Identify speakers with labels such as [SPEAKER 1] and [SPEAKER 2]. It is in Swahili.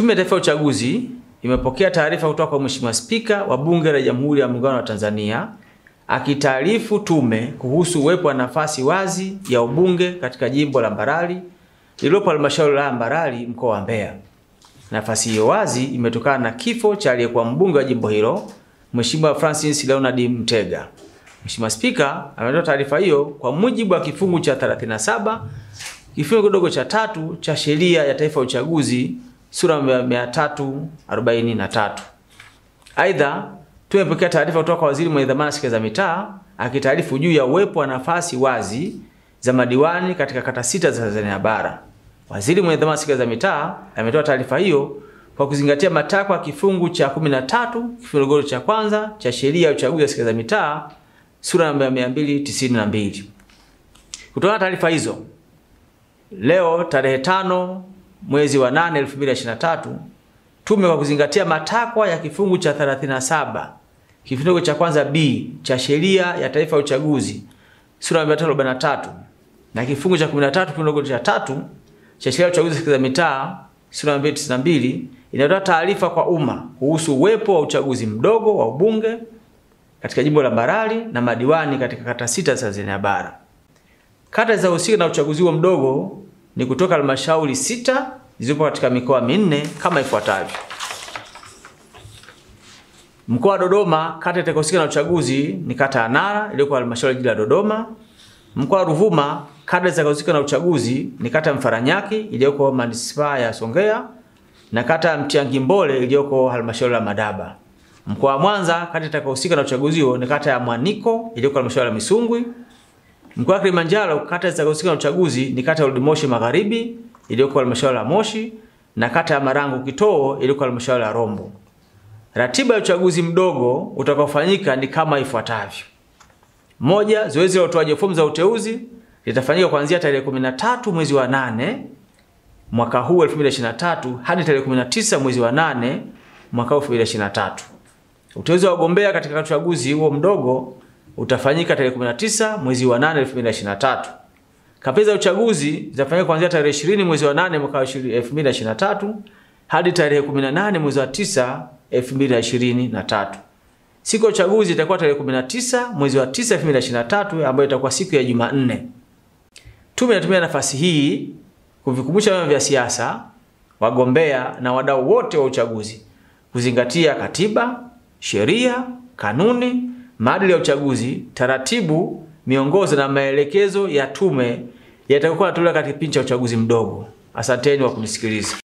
[SPEAKER 1] Tume ya Taifa ya Uchaguzi imepokea taarifa kutoka kwa Mheshimiwa Spika wa Bunge la Jamhuri ya Muungano wa Tanzania akitaarifu tume kuhusu uwepo wa nafasi wazi ya ubunge katika jimbo la Mbarali lililopo halmashauri ya Mbarali mkoa wa Mbeya. Nafasi hiyo wazi imetokana na kifo cha aliyekuwa mbunge wa jimbo hilo Mheshimiwa Francis Leonard Mtega. Mheshimiwa Spika ametoa taarifa hiyo kwa mujibu wa kifungu cha 37 kifungu kidogo cha tatu cha sheria ya taifa ya uchaguzi sura ya 343. Aidha, tumepokea taarifa kutoka kwa waziri mwenye dhamana serikali za mitaa akitaarifu juu ya uwepo wa nafasi wazi za madiwani katika kata sita za Tanzania bara. Waziri mwenye dhamana serikali za mitaa ametoa taarifa hiyo kwa kuzingatia matakwa ya kifungu cha 13 kifungu kidogo cha kwanza cha sheria ya uchaguzi wa serikali za mitaa sura namba 292. Kutoka taarifa hizo, leo tarehe tano mwezi wa 8 2023, tume kwa kuzingatia matakwa ya kifungu cha 37 kifungu cha kwanza B cha sheria ya taifa ya uchaguzi sura ya 343 na kifungu cha 13 kifungu cha tatu cha sheria ya uchaguzi za mitaa sura ya 292 inatoa taarifa kwa umma kuhusu uwepo wa uchaguzi mdogo wa ubunge katika jimbo la Mbarali na madiwani katika kata sita za Tanzania bara. Kata za husika na uchaguzi huo mdogo ni kutoka halmashauri sita zilizopo katika mikoa minne kama ifuatavyo. Mkoa wa Dodoma, kata itakayohusika na uchaguzi ni kata ya Nara iliyoko halmashauri jiji la Dodoma. Mkoa wa Ruvuma, kata itakayohusika na uchaguzi ni kata ya Mfaranyaki iliyoko manispaa ya Songea na kata ya Mtiangimbole iliyoko halmashauri ya Madaba. Mkoa wa Mwanza, kata itakayohusika na uchaguzi huo ni kata ya Mwaniko iliyoko halmashauri ya Misungwi. Mkoa wa Kilimanjaro, kata zitakazohusika na uchaguzi ni kata ya Old Moshi Magharibi iliyoko halmashauri ya Moshi na kata ya Marangu Kitoo iliyoko halmashauri ya Rombo. Ratiba ya uchaguzi mdogo utakaofanyika ni kama ifuatavyo. Moja, zoezi la utoaji fomu za uteuzi litafanyika kuanzia tarehe 13 mwezi wa 8 mwaka huu 2023 hadi tarehe 19 mwezi wa 8 mwaka huu 2023. Uteuzi wa wagombea katika uchaguzi huo mdogo utafanyika tarehe 19 mwezi wa 8 2023. Kampeni za uchaguzi zitafanyika kuanzia tarehe 20 mwezi wa 8 mwaka 2023 hadi tarehe 18 mwezi wa 9 2023. Siku ya uchaguzi itakuwa tarehe 19 mwezi wa 9 2023 ambayo itakuwa siku ya Jumanne. Tume inatumia nafasi hii kuvikumbusha vyama vya siasa, wagombea na wadau wote wa uchaguzi kuzingatia katiba, sheria, kanuni, maadili ya uchaguzi, taratibu, miongozo na maelekezo ya tume yatakayokuwa yanatolewa katika kipindi cha uchaguzi mdogo. Asanteni kwa kunisikiliza.